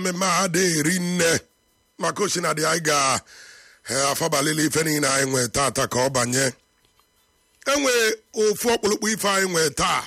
mmemme a dị eri nne maka osinadị anyị ga-afabalili ife niile anyị nwee tata ka ọ banye enwe ofu ọkpụlụkpụ ife anyị nwee taa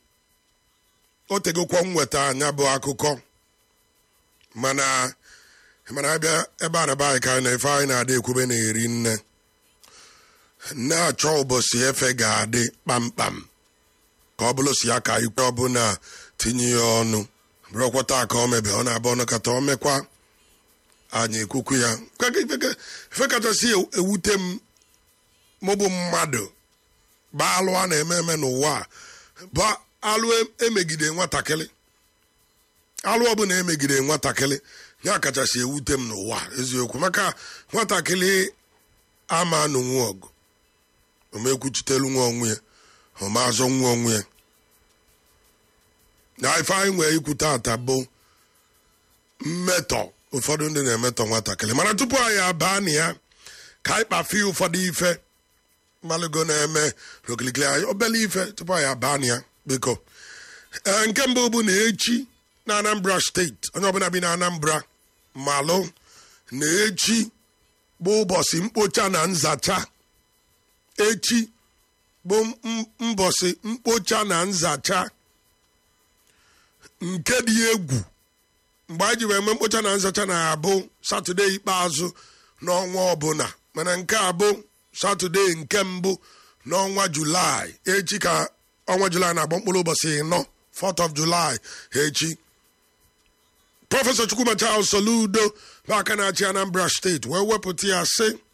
o tegokwa nweta anya bụ akụkọ mana mana abịa ebe a na be anyị ka anyị na ife anyị na-adị ekwube na-eri nne na-achọ ụbọchị efe ga-adị kpamkpam ka ọ bụrụ si ya ka ikpe ọbụla tinye ya ọnụ bụrụkwa taa ka ọ mebe ọ na-abụ ọnụ kata ọ mekwa anyị ekwukwu ya ife kachasị ewute m mụbụ mmadụ bụ alụ a na-eme eme n'ụwa bụ alụ emegide nwatakịrị alụ ọbụla emegide nwatakịrị ya kachasị ewute m n'ụwa eziokwu maka nwatakịrị ama anụnwu ọgụ omekwuchitelu nwa onwe ya ọmazọ nwa onwe ya na ife anyị nwee ikwu tata bụ mmetọ ụfọdụ ndị na-emetọ nwatakịrị mana tupu anyị abaa na ya ka anyị kpafie ụfọdụ ife mmalụgo na-eme rokilikili anyị obele ife tupu anyị abaa na ya biko ee nke mbụ bụ na echi na anambra steeti onye ọbụla bi na anambra malụ na echi bụ ụbọchị mkpocha na nzacha echi bụ mbọsị mkpocha na nzacha nke dị egwu mgbe anyị ji wee mee mkpocha na nzacha na-abụ satọde ikpeazụ n'ọnwa ọbụla mana nke a bụ satọde nke mbụ n'ọnwa julaị echi ka ọnwa julaị na-agba mkpụrụ ụbọchị ịnọ 4th of July echi prọfesọ Chukwuma Charles Soludo bụ aka na-achị Anambra steeti wee wepụta ya sị